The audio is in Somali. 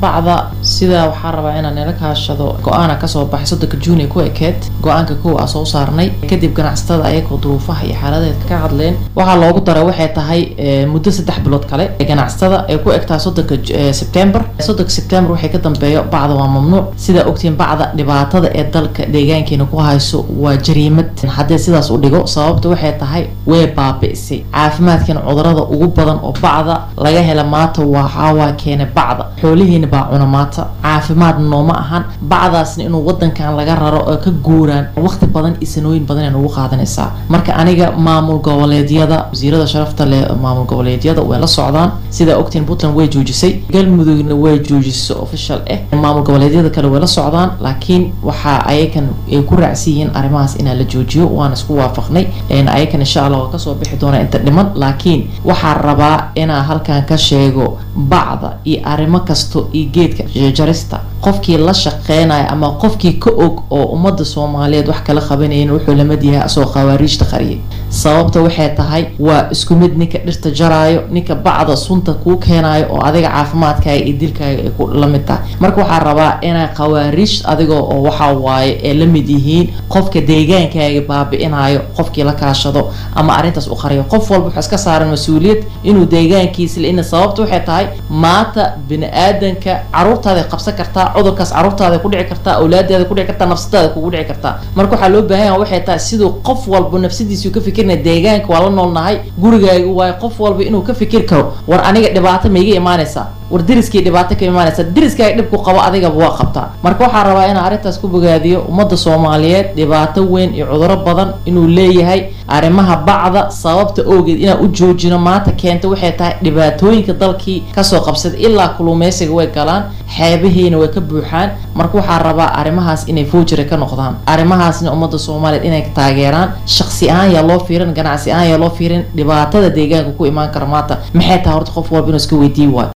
bacda sidaa waxaa rabaa inaan nila kaashado go-aana kasoo baxay soddonka juuni ku ekeed go-aanka kow a soo saarnay kadib ganacsatada ayagoo duruufaha iyo xaaladeed ka hadleen waxaa loogu daray waxay tahay muddo saddex bilood kale ganacsatada ay ku egtahay soddonka sebtembar soddonka sebtembar waxay ka dambeeyo bacda waa mamnuuc sidaa ogtiin bacda dhibaatada ee dalka deegaankeena ku hayso waa jariimad haddii sidaas u dhigo sababta waxay tahay way baabi'isay caafimaadkeena cudurada ugu badan oo bacda laga hela maanta waxaawaa keena bacda xoolihiina baa cuna maanta caafimaad nooma ahan bacdaasna inuu wadankan laga raro oo ka guuraan waqti badan iyo sanooyin badan ay nagu qaadanaysaa marka aniga maamul goboleedyada wasiirada sharafta leh maamul goboleedyada way la socdaan sidaa ogtiin puntland way joojisay galmudugna way joojisay official ah maamul goboleedyada kale way la socdaan laakiin waxaa ayakan ay ku raacsan yihiin arrimahaas inaa la joojiyo waan isku waafaqnay ayakan insha allah waa kasoo bixi doonaa inta dhiman laakiin waxaa rabaa inaa halkan ka sheego bacda iyo arrimo kasto iyo geedka jarista qofkii la shaqeynaya ama qofkii ka og oo ummadda soomaaliyeed wax kala qabanayn wuxuu lamid yahay asagoo khawaariijta qariyay sababta waxay tahay waa isku mid ninka dhirta jaraayo ninka bacda sunta kuu keenayo oo adiga caafimaadkaaga iyo dilkaaga ay ku lamid tahay marka waxaa rabaa inaa khawaariij adiga oo waxaa waaye ay la mid yihiin qofka deegaankaaga baabi'inayo qofkii la kaashado ama arrintaas u qariyo qof walba wuxuu iska saaran mas-uuliyad inuu deegaankiisa ina sababta waxay tahay maanta bini aadanka caruurtaada qabsan kartaa cudurkaas caruurtaada ku dhici kartaa awlaadaada ku dhici kartaa nafsadaada kugu dhici kartaa marka waxaa loo baahan yaha waxay tahay siduu qof walba nafsadiisu ka fikirnaya deegaanka waa la noolnahay gurigaaga waayo qof walba inuu ka fikir karo war aniga dhibaato ma iga imaanaysaa war deriskii dhibaato ka imaanaysa deriskaaga dhibku qabo adigaba waa qabtaa marka waxaa rabaa inaan arrintaas ku bogaadiyo ummadda soomaaliyeed dhibaato weyn iyo cuduro badan inuu leeyahay arrimaha bacda sababta awgeed inaan u joojino maanta keenta waxay tahay dhibaatooyinka dalkii kasoo qabsada ilaa kuluumeysiga way galaan xeebihiina way ka buuxaan marka waxaa rabaa arrimahaas inay foojira ka noqdaan arrimahaasna ummadda soomaaliyeed inay taageeraan shaqsi ahaan yaa loo fiirin ganacsi ahaan yaa loo fiirin dhibaatada deegaanka ku imaan kara maanta maxay tahay horta qof walba inuu iska weydiin waayo